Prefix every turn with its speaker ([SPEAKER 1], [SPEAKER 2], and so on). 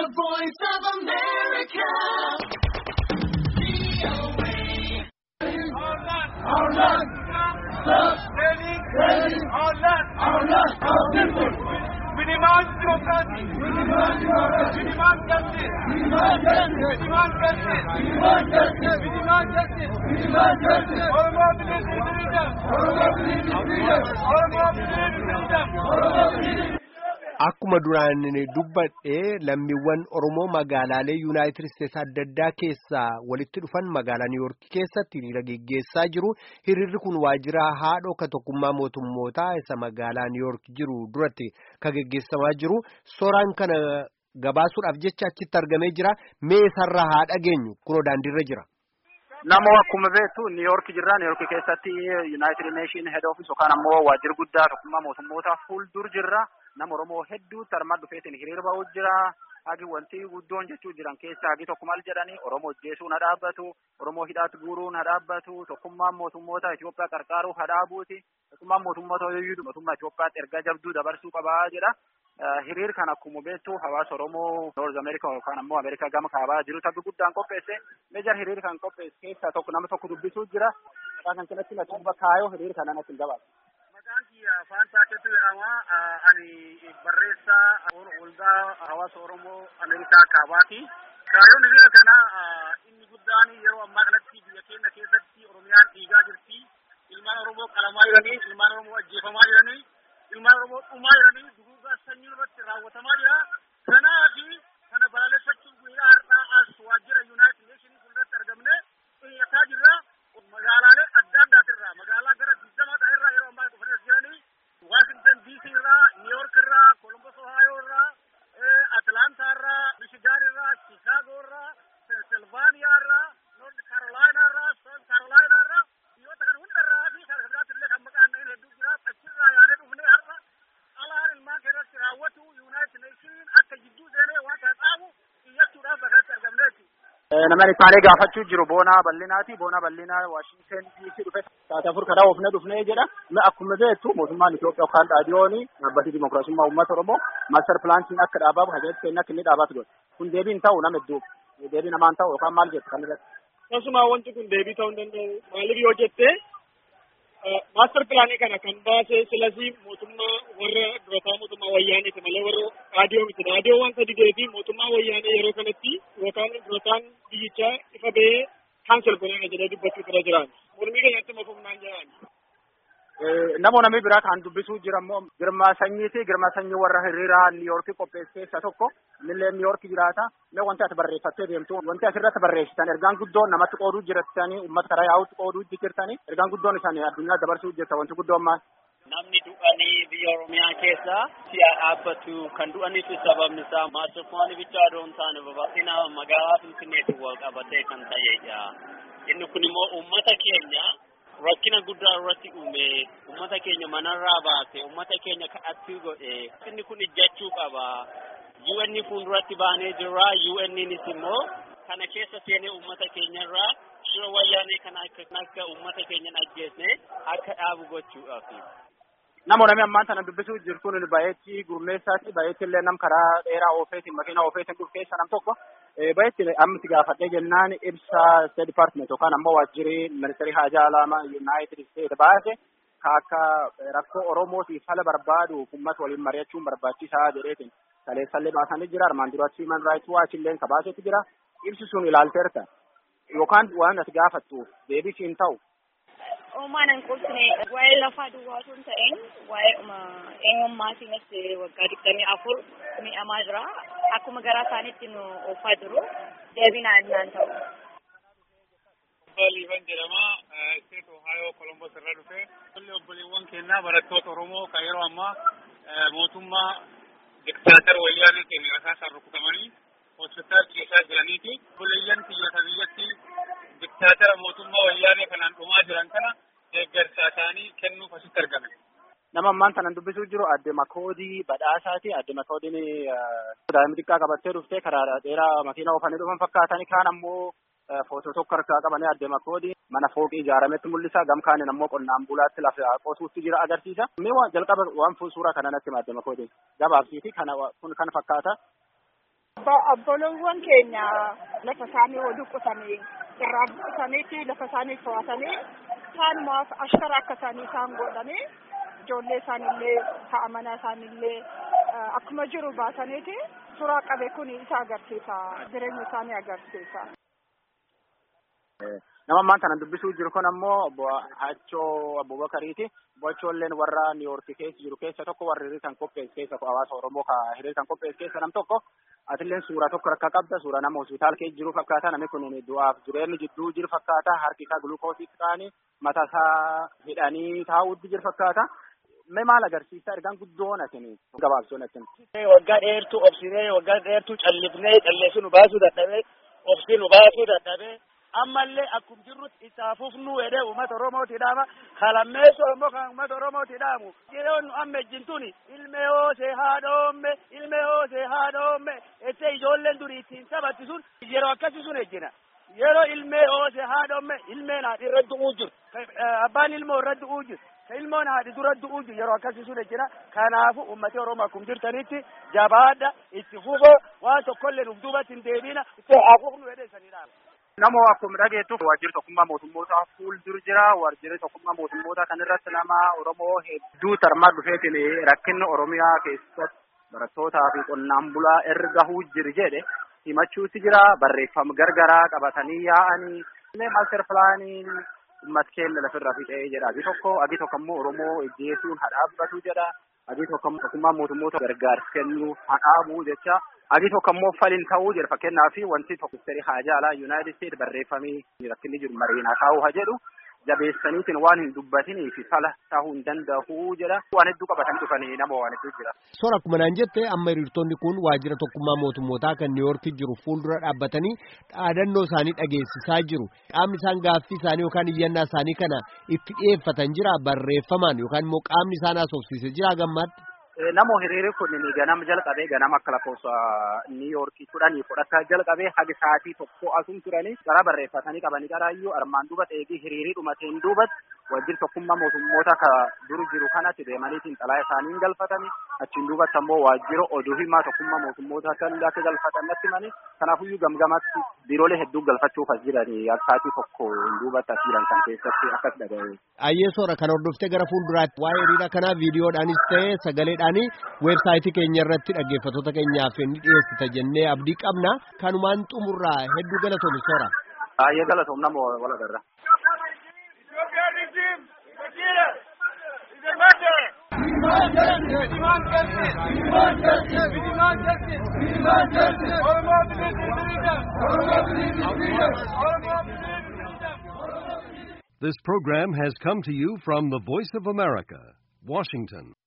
[SPEAKER 1] The voice of America.
[SPEAKER 2] Our land, love, training, our land, our land, our people. We demand democracy. We demand democracy. We demand justice. We demand justice. We demand justice. We demand justice. We demand justice. We demand justice. Oromo believes in freedom. Oromo believes in freedom. Oromo believes in freedom. Oromo believes in
[SPEAKER 3] Akkuma duraan dubbadhee lammiiwwan Oromoo magaalaalee Yuunaayitid Isteetsi adda addaa keessaa walitti dhufan magaalaa Niiwuork keessatti hiriira geggeessaa jiru. Hiriirri kun waajjira haadhoo ka tokkummaa mootummootaa isa magaalaa Niiwuork jiru duratti ka geggeessamaa jiru. Suuraan kana gabaasuudhaaf jecha achitti argamee jira. Mee isarraa haa dhageenyu kunoo daandiirra jira.
[SPEAKER 4] Namoo akkuma beektu Niiwuork jirra. Niiwuork keessatti Yuunaayitid Neeshin Head Office yookaan ammoo waajjirri guddaa tokkummaa mootummootaa fuuldur jirra. Nama Oromoo hedduutti armaan dhufeetiin hiriira ba'uu jira. Hagi wanti guddoon jechuu jiran keessaa hagi tokko maal jedhanii Oromoo ajjeesuun haa dhaabbatu, Oromoo hidhaatti guuruun haa dhaabbatu, tokkummaan mootummoota Itoophiyaa qarqaaruuf haa dhaabuuti, tokkummaan mootummoota hoyyuu mootummaa Itoophiyaatti ergaa jabduu dabarsuu qabaa jedha. Hiriir kan akkuma beektu hawaasa Oromoo Noorz Ameerikaa yookaan ammoo Ameerikaa gama kaabaa jiru tabbi guddaan qopheesse. Meejar hiriir kan qopheesse keessaa tokko nama tokko dubbisuu jira. Maqaa kan kanatti natti duba kaayoo hiriir kana natti gabaasa.
[SPEAKER 5] Maqaan kiyya afaan taatetu jedhama. Ani barreessaa waldaa hawaasa Oromoo Ameerikaa kaabaati. Kaayyoon hiriira kana inni guddaan yeroo ammaa kanatti biyya keenya keessatti Oromiyaan dhiigaa jirti. Ilmaan Oromoo qalamaa jiranii, ilmaan Oromoo ajjeefamaa jiranii, ilmaan Oromoo dhumaa jiranii, duguugaa sanyii irratti raawwatamaa jira. Kanaaf kana balaaleffachuuf guyyaa har'aa as waajjira Yuunaayitid Neeshinii fuulduratti argamne xiyyataa jirra. Magaalaalee adda addaatirraa magaalaa gara digdamaa ta'erraa yeroo ammaa dhufanii as jiranii Washington DC irraa, New York irraa, Columbus Ohio irraa, Atlanta irraa, Michigan irraa, Chicago irraa, Pennsylvania irraa, North Carolina irraa, South Carolina irraa, biyyoota kan hundarraa fi kan biraatti illee kan maqaan dhaheen hedduu jira. Achirraa yaadee dhufnee har'a alaan ilmaan keessatti raawwatu United Nations akka jidduu seenee waan kana dhaabu xiyyachuudhaaf bakka argamneeti.
[SPEAKER 4] Nama isaanii gaafachuu jiru boonaa bal'inaati. Boonaa bal'inaa Waashingten DC dhufe taate afur karaa oofne dhufnee jedha. Akkuma beektu mootummaan Itoophiyaa yookaan dhaadiyooni dhaabbatni dimokiraasummaa uummata Oromoo maaster pilaantiin akka dhaabamu hajajatti kenna akka inni dhaabatu godhe. Kun deebiin ta'u nama hedduu deebii namaan ta'u yookaan maal jettu kan irratti.
[SPEAKER 5] Akkasuma wanti kun deebii ta'uu hin danda'u. Maaliif yoo jette maaster pilaanii kana kan baase silasii mootummaa warra durataa mootummaa wayyaaniiti malee warra dhaadiyoo miti. Dhaadiyoo waan sadi deebii mootummaa wayyaanii yeroo kanatti yookaan durataan biyyichaa ifa ba'ee kaansel godhana jedhee dubbachuu irra jiraan. Mormii keenyatti mafumnaan jiraan.
[SPEAKER 4] Namoo namni biraa kan dubbisuu jira immoo girmaa sanyiiti. Girmaa sanyii warra hiriiraa Niiyoorkii qopheesse keessaa tokko. Innillee Niiyoorkii jiraata. Mee wanti ati barreeffattee deemtu wanti asirratti barreessitan ergaan guddoon namatti qooduu jirtanii uummata karaa yaa'utti qooduu jirtanii ergaan guddoon isaanii addunyaa dabarsuu jirta wanti guddoon maal?
[SPEAKER 6] Namni du'anii biyya Oromiyaa keessa si'a dhaabbatu kan du'aniif sababni isaa maaster pilaanii bichaa odoo hin taane babal'ina magaalaa Finfinneetiin wal qabatee kan ta'edha. Inni kun immoo uummata keenya rakkina guddaa irratti uume uummata keenya manarraa baase uummata keenya kadhattuu godhe inni kun ijjachuu qaba. UN fuulduratti baanee jirra UNnis immoo kana keessa seenee uummata keenyarraa shira wayyaanee kana akka uummata keenyan ajjeesne akka dhaabu gochuudhaaf.
[SPEAKER 4] Namoo namni ammaan tana dubbisuu jiru kun baay'eetti gurmeessaati. Baay'eetti illee nam karaa dheeraa oofeetiin makiina oofeetiin dhufu keessa nam tokko. Baay'eetti ammatti gaafadhee jennaan ibsa State Department yookaan ammoo waajjirri ministeerii haajaa alaa United States baase ka akka rakkoo Oromootiif fala barbaadu uummata waliin mari'achuun barbaachisaa jedheetiin kaleessallee baasanii jira. Armaan duratti Human Rights Watch illee ka baasetu jira. Ibsi sun ilaalteerta yookaan waan ati gaafattu deebii siin ta'u
[SPEAKER 7] Uumaan hin qubsine waa'ee lafaa duwwaa osoo hin ta'in waa'ee eenyummaatiinis waggaa digdamii afur miidhamaa jira. Akkuma garaa isaaniitti nu oofaa jiru. Deebinaan naan ta'u.
[SPEAKER 5] Liiban jedhama. State Ohio Columbus irra dhufe. Tolli obboleewwan keenyaa barattoota Oromoo kan yeroo ammaa mootummaa diktaatar wayyaanee keenya rasaasaan rukutamanii hospitaal keessaa jiraniiti. Obboleeyyan biyyoota biyyatti diktaatara mootummaa wayyaanee kanaan dhumaa jiran kana deeggarsa isaanii kennuuf asitti argame.
[SPEAKER 4] Nama ammaan tanan dubbisuu jiru adde Makoodii badhaasaati. Adde Makoodiin daa'ima xiqqaa qabattee dhuftee karaa dheeraa makiina oofanii dhufan fakkaatanii kaan ammoo footoo tokko harkaa qabanii adde Makoodii mana fooqii ijaarametti mul'isa. Gam kaanin ammoo qonnaan bulaatti lafa qotuutti jira agarsiisa. Mee waan jalqaba waan suuraa kana natti adde Makoodiin gabaabsiiti kana kun kan fakkaata.
[SPEAKER 8] Obboloowwan keenya lafa isaanii wal qotanii irraa buqqisaniiti lafa isaanii to'atanii isaanumaaf ashkara akka isaanii isaan godhanii ijoollee isaanillee ha'a manaa isaanillee akkuma jiru baasaniiti suuraa qabe kun isa agarsiisa jireenya isaanii agarsiisa.
[SPEAKER 4] Nama ammaan kana dubbisuu jiru kun ammoo obbo Hachoo Abubakariiti. Obbo Hachoolleen warra Niiwoorki keessa jiru keessa tokko warra hiriirtan qopheessu keessa hawaasa Oromoo ka hiriirtan qopheessu keessa nam tokko. Atilleen suuraa tokko rakka qabda. Suuraa nama hospitaal keessa jiru fakkaata. Namni kun du'aaf jireenya jidduu jiru fakkaata. Harki isaa gulukoositti ta'anii mataa isaa hidhanii taa'uutti jiru fakkaata. Mee maal agarsiisa ergaan guddoon asin gabaabsoon asin.
[SPEAKER 5] Waggaa dheertuu obsinee waggaa dheertuu callifnee calleessu nu baasuu dadhabee obsi nu baasuu dadhabee ammallee akkum jirrutti isaafuf nu jedhee uummata Oromooti dhaama kalammeessu immoo kan uummata Oromooti dhaamu yeroon nu amma ejjintuni ilmee hoosee haadhoomme ilmee hoosee haadhoomme ettee ijoolleen durii ittiin taphatti sun yeroo akkasii sun ejjina. Yeroo ilmee hoosee haadhoomme ilmeen haadhi irra du'uu jiru. Abbaan ilmoo irra du'uu jiru. Ka ilmoon haadhi dura du'uu jiru yeroo akkasii sun ejjina. Kanaafu uummati Oromoo akkum jirtanitti jabaadha itti fufoo waan tokkollee nuuf duubatti hin deebiina itti hafuufnu jedhee sanii dhaaba.
[SPEAKER 4] Nama akkuma dhageettu waajjirri tokkummaa mootummoota fuuldura jira. Waajjirri tokkummaa mootummoota kan irratti nama Oromoo hedduu tarmaa dhufeetiin rakkinni Oromiyaa keessatti barattootaa fi qonnaan bulaa erga huu jiru jedhe himachuutti jira. Barreeffama gargaraa qabatanii yaa'anii maaster pilaaniin uummata keenya lafirra fixee jedha. Agi tokko agi tokko immoo Oromoo ejjeesuun hadhaabbatu jedha. Agi tokko tokkummaa mootummoota gargaarsa kennuu hadhaabuu jecha. Agi tokko immoo falin ta'uu jira fakkeenyaaf wanti tokko ministeerri haajaa alaa Yuunaayitid Isteet barreeffamee rakkinni jiru mariinaa taa'uu haa jedhu jabeessaniitiin waan hin dubbatinii fi fala ta'uu hin danda'u jedha. Waan hedduu qabatanii dhufanii nama waan hedduu jira.
[SPEAKER 3] Soora akkuma naan jette amma hiriirtonni kun waajjira tokkummaa mootummootaa kan Niiwoorki jiru fuuldura dhaabbatanii dhaadannoo isaanii dhageessisaa jiru. Qaamni isaan gaaffii isaanii yookaan iyyannaa isaanii kana itti dhiyeeffatan jira barreeffamaan yookaan immoo qaamni isaan haasofsiise jira gammaatti.
[SPEAKER 4] Namo hiriirri kun ganama jalqabee ganama akka lakkoofsa Niiyoorkii kudhanii fudhata jalqabee haga sa'aatii tokko asum turanii gara barreeffatanii qabanii qaraayyuu armaan duuba eegii hiriirii dhumateen duubatti waajjirri tokkummaa mootummoota ka duru jiru kanatti deemaniitiin xalaa isaanii galfatanii achiin duubatti ammoo waajjira oduu himaa tokkummaa mootummoota kan akka galfatan natti himanii kanaafuyyuu gamgamatti biiroolee hedduu galfachuuf as jiranii akka sa'aatii tokko duubatti as jiran kan keessatti akkas dhaga'e.
[SPEAKER 3] Ayyee soora kan hordoftee gara fuulduraatti waa'ee hiriira kanaa viidiyoodhaanis ta'ee sagaleedhaanii weebsaayitii keenya irratti dhaggeeffattoota keenyaaf ni dhiyeessita jennee abdii qabna kanumaan xumurraa hedduu galatoom soora.
[SPEAKER 4] Ayyee galatoom nama wal agarra.
[SPEAKER 9] This program has come to you from the Voice of America, Washington.